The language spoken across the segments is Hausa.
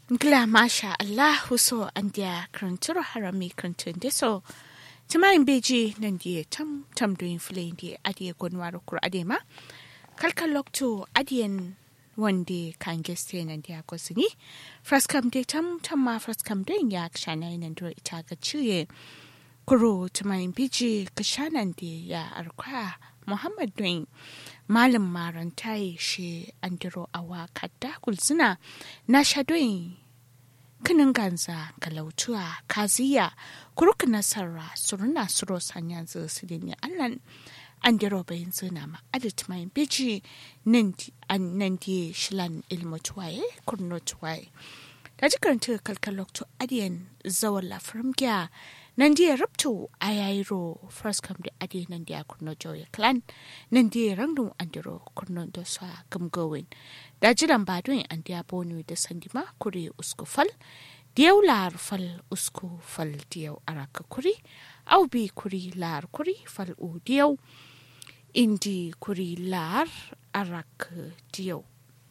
Gla masha Allahu so an dia kranturo harami krantun de so. Tumayin beji nan dia tam tam doin filayin dia adiye gonwaro kur adema. Kalkal lokto adiyen wande kan geste nan dia kosini. Fraskam de tam tam ma fraskam doin ya kshana nan do ita ga ciye. Kuro tumayin beji kashanan de ya arkwa Muhammad doin malam marantai shi andiro awa kadda kulsuna na shadoyin kinin ganza galautuwa kaziya kuruk nasara suruna suro sanya zu su ne allan andiro bayin zuna ma adit mai biji nan di shilan ilmu tuwaye kurno tuwaye da jikaranta kalkalokto adiyan zawon lafirin gya nan dia rabto ayayro first come da ade nan dia kurno joya clan nan dia rangdun andiro kurno da sa gamgowin da jiran badun an dia bonu da sandima kure usku fal diyau lar fal usku fal diyau araka kuri au bi kuri lar kuri fal u diyau indi kuri lar arak diyau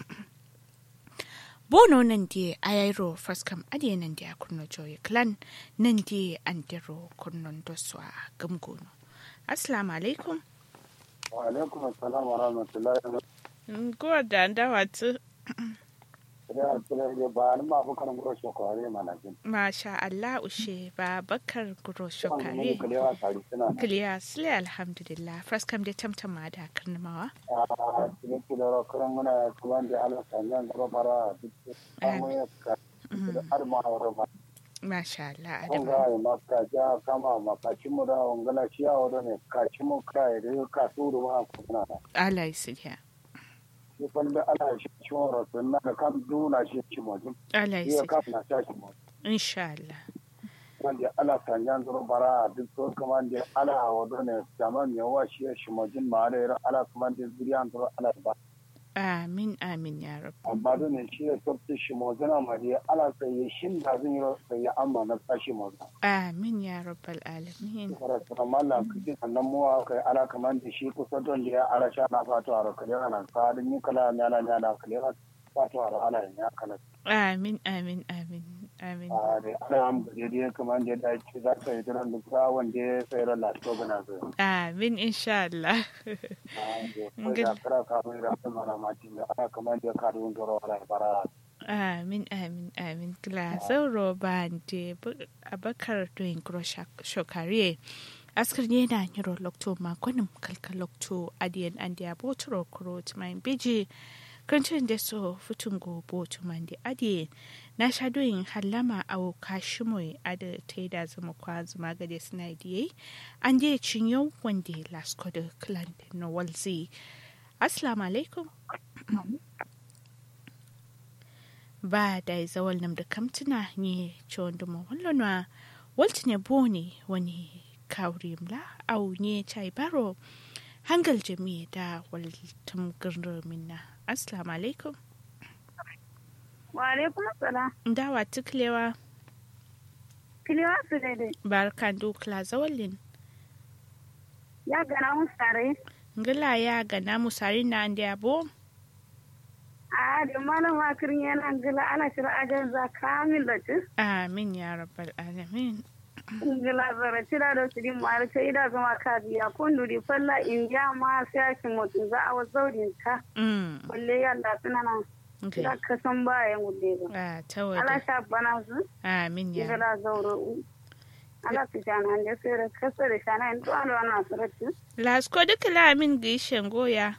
bono nan di ayayro faskam ade nan di kurno joye clan nan di andiro kurnon doswa gamgono assalamu alaikum wa alaikum assalam wa rahmatullahi wa Gowar da an dawa tu. barakatuh ba ni ma bukan guro shokare mana jin Masha Allah ushe ba bakar guro kan mun shokare. kalewa tari suna Kiliya sile alhamdulillah. Faskam da tamtama da karnamawa. a cikin kidoro kuran muna kuwan da ala sanyan guro bara duk samu ya ka har ma wara ma Masha Allah kun adama. ga ma ka ja kama ma ka ci mu da ongala ciya wada ne ka ci mu kai da ka turu ma ku na Allah ya siliya. ni fan da ala shi ci wara sun na kan duna shi ci mu jin Allah ya ya ka siliya. na ta shi mu Insha Allah. wanda ala sanyan zuru bara duk so kuma da ala wado ne zaman ya wa shi shi majin ma da yara ala kuma da zuriyan zuru ala ba Amin amin ya rab. amma da ne shi ya sabta shi majina ma da ala sai ya shin da zan yi sai ya amma na tashi majina Amin ya rabbal alamin. fara tsara mallan kike sannan mu kai ala kuma da shi kusa don da ya ala sha na fatu a rakale nan sa da ni kala ne ala ne ala kale fatu a ala ne ya kala Amin amin amin amin. a da ala am da dai kuma da da ci za ka yi dran da wanda ya sai ran lafiya gana zai Amin insha Allah. da kara kafin da kuma na matin da ana kamar da ka dun doro ala bara Amin, amin, amin. Glasau roba de abakar doing gro shokare. Askar ne na nyiro lokto makonin kalka lokto adiyan an dia botoro kuro tumayin biji. Kancin da so futun go botu man di adiye. Na sha doyin halama au kashimoy ada ta da zama kwa zuma gade suna diye. An je cinyo wanda lasko da clan na walzi. Assalamu alaikum. ba da zawal nam da kamtuna ni chon duma wallonwa walti ne boni wani kawri mla au ne chai baro hangal jami da waltum gurnu minna assalamu alaikum Wa alaikum salam. dawa tuklewa Kiliwa su daidai. barkan dukla zawalin Ya gana mun sare. ngila ya ga namu sari na ande abo A da malam wakirin yana gila ana shira ajar za kamin da ci. amin ya rabbal alamin Gila zara cira da su din mara ta ida zama ka biya kun duri falla in ya ma sai ake mutum za a wasu zaurin ta. mm Kulle yalla suna nan. okay Za ka san bayan gude ba. ah Ala tawada sha bana su. amin ya Gila zauro. Ala su shana da sai da kasa da shana in tuwa da wannan suratu. lasko duka la amin gishen goya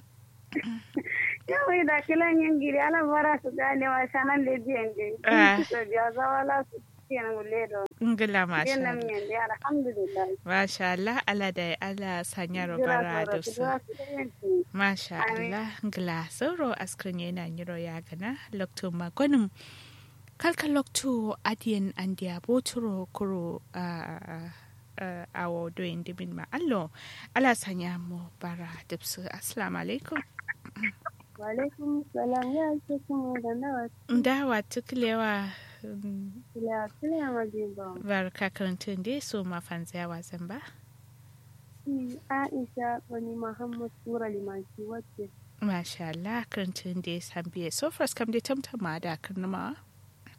Yawai da kilan yin giri ala bara su gane wa shanan da biyan Ah. da su biya zawala su kiyan gulle da ngila masha biyan Allah nan miyan da alhamdulillah. Masha Allah, Allah da Allah sanya Jira robara saura da su su. biya su da yanki. Masha Amin. Allah, ngla sauro askrin yana nyiro ya gana lokto magonim. Kalka lokto adiyan andiya boturo kuro a awo doyin dimin ma allo. Allah sanya mu bara dipsu. Assalamu alaikum. Wa alaikum salam ya ce kuma da nawa Dawa tuklewa kila kila majiba. barka karantun dai so mafanziya wasan ba. Shi Aisha wani Muhammad Sura Limanci wacce Masha Allah, karantun dai san biye. So first kam dai tamtama da karnama.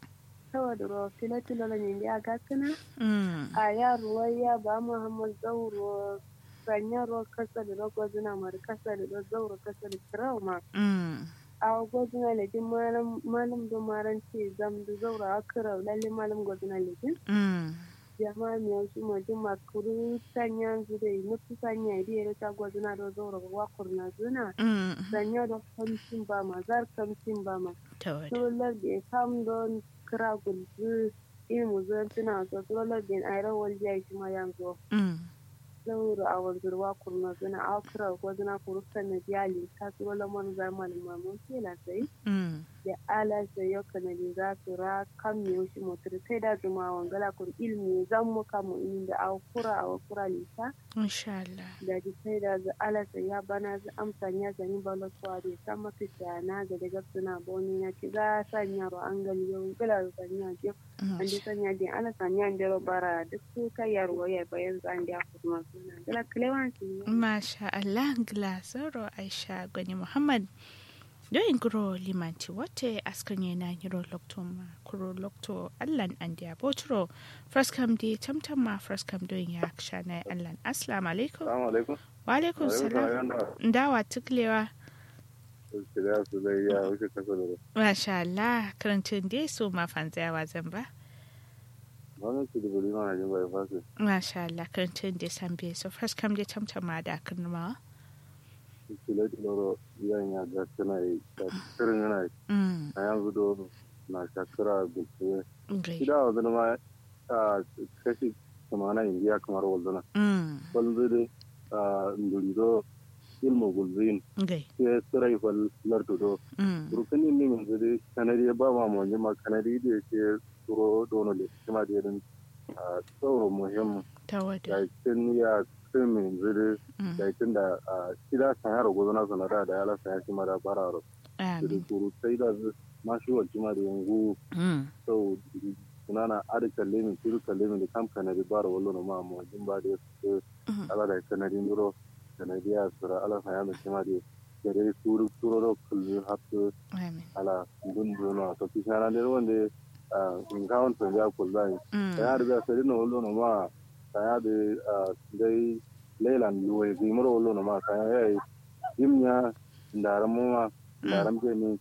tawa da ro fila tilo la nyindi aga kana Mm. a ya ruwaya ba muhammad zauro sanya ro kasa da ro gozuna mar kasa da ro zauro kasa da trauma Mm. a gozuna le din malam malam do maran ce zam da zauro akra lalle malam gozuna le din Mm. jama'a mi yau ma din makuru sanya zude mutu sanya idi ya ta gozuna do zauro wa kurna zuna Mm. sanya do kamcin ba ma zar kamcin ba ma Tawada. solar da kam don kira gulzu ilmu zan tuna so solar da ayran waljiya shi ma yanzu Mm. zauro a wanzurwa kurna zana a kira ko zana kurukan na biyali ta tsoro lamar zaman mamun kela sai Mm. da ala sai yau kanadi za su ra kan mi shi motar sai da zuma wangala kur ilmi zan mu kamu in da a kura a kura lisa Insha Allah. da ji sai da za ala sai ya bana za amsa ya zani balo kwa da ta maka na ga daga suna boni na ki za sanya ro an gali yau gala sanya je an ji sanya din ala sanya da bara duk su kai yarwa ya bayan zan da kuma suna gala klewan su Masha Allah Glasoro Aisha Gwani Muhammad Doyin guro limanti wate askan yana yiro lokto ma kuro lokto allan an dia botro fraskam di tamtam ma fraskam doyin ya shana allan assalamu alaikum Assalamu alaikum. wa alaikum salam ndawa tuklewa Shirya su zai ya wuce kasa da masha Allah karantun dai su ma fanzayawa zan ba Wannan su da bari mana jin bai fasi. masha Allah karantun dai san biye so fraskam di tamtam ma da kirma Shirya da loro yan ya ga tana yi. Shirin yana yi. mm A yanzu do na shakira gulsuwe. gai Shida wa zama ma a kashi kamana indiya kamar walduna. mm Walzu da ndurido ilmu gulzuyin. gai Sai tsirai fal lardudo. mm Rukunin ne yanzu dai kanadi ba ma mu ma kanadi da ke turo dono le kuma da irin tsoro muhimmi. tawada Yakin ya krimin zuri mm yakin da shida san yaro gozo na sanara da yala san yashi mara bararo. Zuri amin kuru sai da ma shi wa jima da yanzu mm sau sunana adi kalle min turu kalle min da kam kanadi bara wallo na ma mu jin ba da su mm ala da kanadi nduro kanadi ya sura ala san yalo jima da gare turu turu ro kullu hatu amin ala gundu no to kishana ne wanda in kawon to ya kullu mm ya da sai no wallo no ma kaya da dai leilan luwe zimar wallo no ma kaya yayi jimnya ndaram ma ndaram ke ni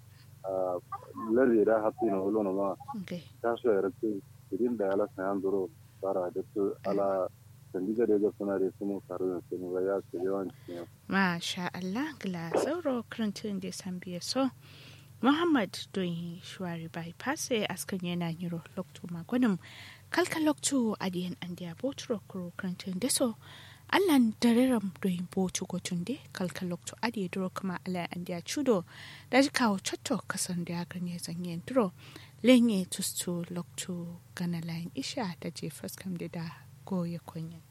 lardi da hafi no wallo no ma gai ta so ya rakke idin da ala sayan duro bara da su ala sandiga da ga suna da su mu karu da su ga ya su yawan cikin Masha Allah gila sauro karantun da san biya so Muhammad don shuwari bypass askan yana yiro lokto magwanin kalka lokto adiyan an dia botro kuro karantun da so Allan dareram don botu gotun de kalka lokto adiye duro kuma ala an dia chudo da ji kawo chotto kasan da ganye zanyen duro lenye tustu lokto gana layin isha da je faskam da da goye kunyan.